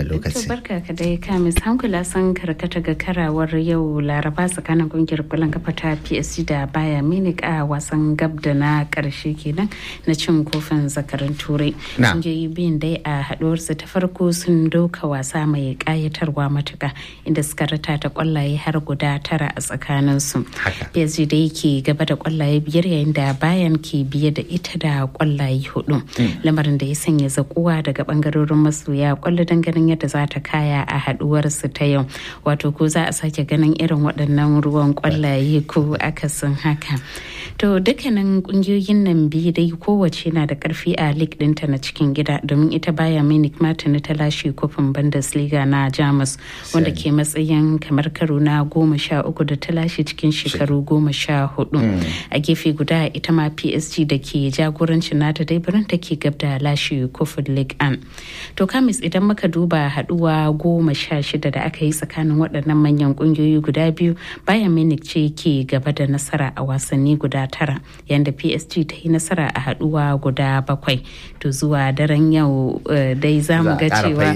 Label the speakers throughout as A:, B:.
A: wannan lokaci.
B: barka ka dai kamis hankula sun karkata ga karawar yau laraba tsakanin kungiyar kwallon kafa ta PSG da baya Munich a wasan gab da na karshe kenan na cin kofin zakarin turai. Kungiyoyi biyun dai a haduwarsu ta farko sun doka wasa mai kayatarwa matuka inda suka rata ta kwallaye har guda tara a tsakaninsu. PSG dai ke gaba da kwallaye biyar yayin da bayan ke biye da ita da kwallaye hudu. Lamarin da ya sanya zakuwa daga bangarorin masoya kwallo don ganin yadda za ta kaya a haduwarsu ta yau wato ko za a sake ganin irin waɗannan ruwan kwallaye ko akasin haka to dukkanin kungiyoyin nan biyu dai kowace na da karfi a league dinta na cikin gida domin ita baya munich martin ta lashe kofin bundesliga na jamus wanda ke matsayin kamar karo na goma sha uku da ta lashe cikin shekaru goma sha hudu a gefe guda ita ma psg da ke jagorancin nata dai birnin take gab da lashe kofin league an to kamis idan muka duba haduwa goma sha shida da aka yi tsakanin waɗannan manyan ƙungiyoyi guda biyu bayan munich ce ke gaba da nasara a wasanni guda tara yadda psg ta yi nasara a haduwa guda bakwai to zuwa daren yau dai za mu ga cewa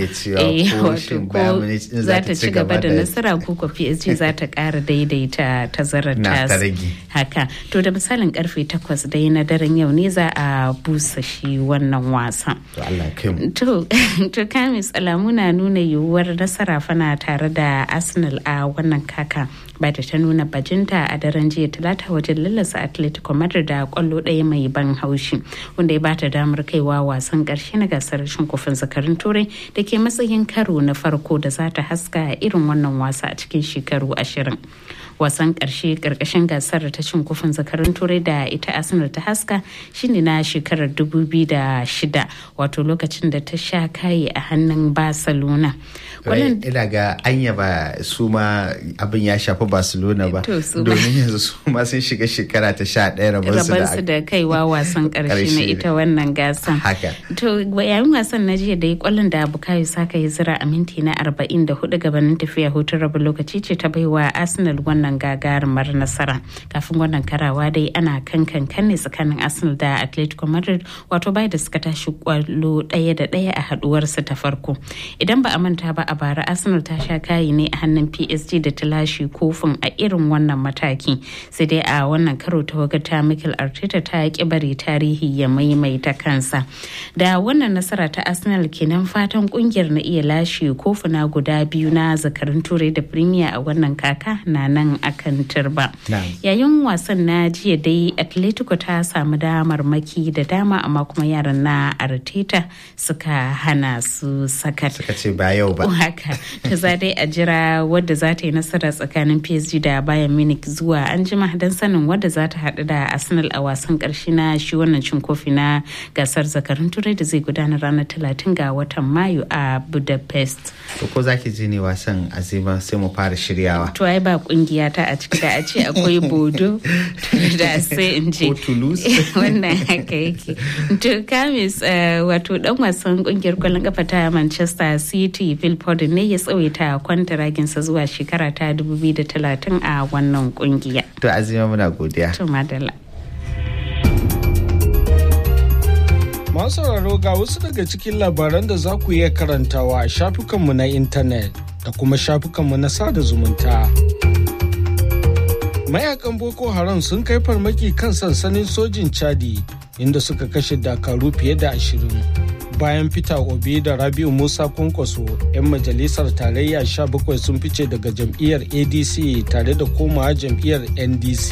B: ko za ta ci gaba da nasara ko ko psg za ta ƙara daidaita tazarar tas haka to da misalin karfe takwas dai na daren yau ne za a busa shi wannan wasan to to kamis alamu na nuna yiwuwar nasara fana tare da arsenal a wannan kaka ba da ta nuna bajinta a daren jiya talata wajen lallasa atletico madrid da kwallo ɗaya mai ban haushi wanda ya bata damar kaiwa wasan ƙarshe na gasar shin kofin zakarin turai da ke matsayin karo na farko da za ta haska irin wannan wasa a cikin shekaru ashirin wasan karshe karkashin gasar ta cin kofin zakarin turai da ita arsenal ta haska shine na shekarar 2006 wato lokacin da ta sha kayi a hannun barcelona
A: ina ga anya ba su ma abin ya shafi barcelona ba domin yanzu su ma sun shiga shekara ta sha ɗaya
B: rabansu da kaiwa wasan karshe na ita wannan gasan to yayin wasan na jiya da ya kwallon da bukayo saka ya zira a minti na 44 gabanin tafiya hutun rabin lokaci ce ta baiwa arsenal wannan wannan gagarumar nasara kafin wannan karawa dai ana kan kankan ne tsakanin arsenal da atletico madrid wato bai da suka tashi kwallo ɗaya da ɗaya a haduwarsa ta farko idan ba a manta ba a bara arsenal ta sha kayi ne a hannun psg da ta lashe kofin a irin wannan mataki sai dai a wannan karo ta wagata michael arteta ta ki bari tarihi ya maimaita kansa da wannan nasara ta arsenal kenan fatan kungiyar na iya lashe kofuna guda biyu na zakarin turai da premier a wannan kaka na nan akan turba. Yayin wasan na jiya dai Atletico ta samu damar maki da dama amma kuma yaran na Arteta suka hana su sakat.
A: Suka ce ba yau ba.
B: Haka, ta za dai a jira wadda za ta yi nasara tsakanin PSG da Bayern Munich zuwa an jima don sanin wadda za ta haɗu da Arsenal a wasan ƙarshe na shi wannan cin kofi na gasar zakarun turai da zai gudana ranar talatin ga watan Mayu a Budapest.
A: To ko za ki ji ne wasan azima sai mu fara shiryawa.
B: To ai ba kungiya ta a ciki da a ce akwai bodo da sai in ce wannan haka yake to kamis wato dan wasan kungiyar kwallon kafa ta manchester city phil foden ne ya tsawaita kwantaraginsa zuwa shekara ta 2030 a wannan kungiya
A: to azima muna godiya
B: to madalla
C: masu sauraro ga wasu daga cikin labaran da za ku iya karantawa a shafukanmu na intanet da kuma shafukanmu na sada zumunta. mayakan boko haram sun kai farmaki kan sansanin sojin chadi inda suka kashe dakaru fiye da ashirin bayan fita obi da rabiu musa kwankwaso 'yan majalisar tarayya 17 sun fice daga jam'iyyar adc tare da komawa jam'iyyar ndc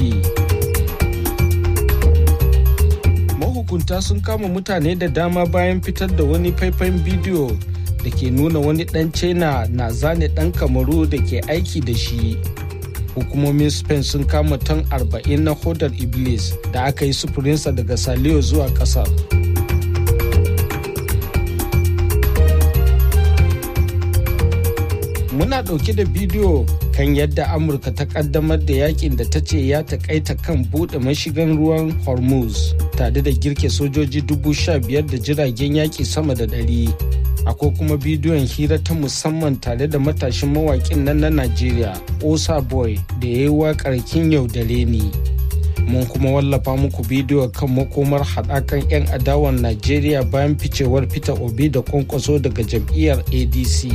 C: mahukunta sun kama mutane da dama bayan fitar da wani faifan bidiyo da ke nuna wani dan china na zane dan kamaru da ke aiki da shi hukumomin spain sun kama tan 40 na hodar iblis da aka yi sufurinsa daga saliyo zuwa kasar muna ɗauke da bidiyo kan yadda amurka ta kaddamar da yakin da ta ce ya takaita kan buɗe mashigan ruwan hormuz tare da girke sojoji dubu sha biyar da jiragen yaƙi sama da ɗari akwai kuma bidiyon hira ta musamman tare da matashin mawaƙin nan na najeriya osa boy da ya yi waƙar kin yaudare ni mun kuma wallafa muku bidiyo kan makomar haɗakan 'yan adawan najeriya bayan ficewar peter obi da kwankwaso daga jam'iyyar adc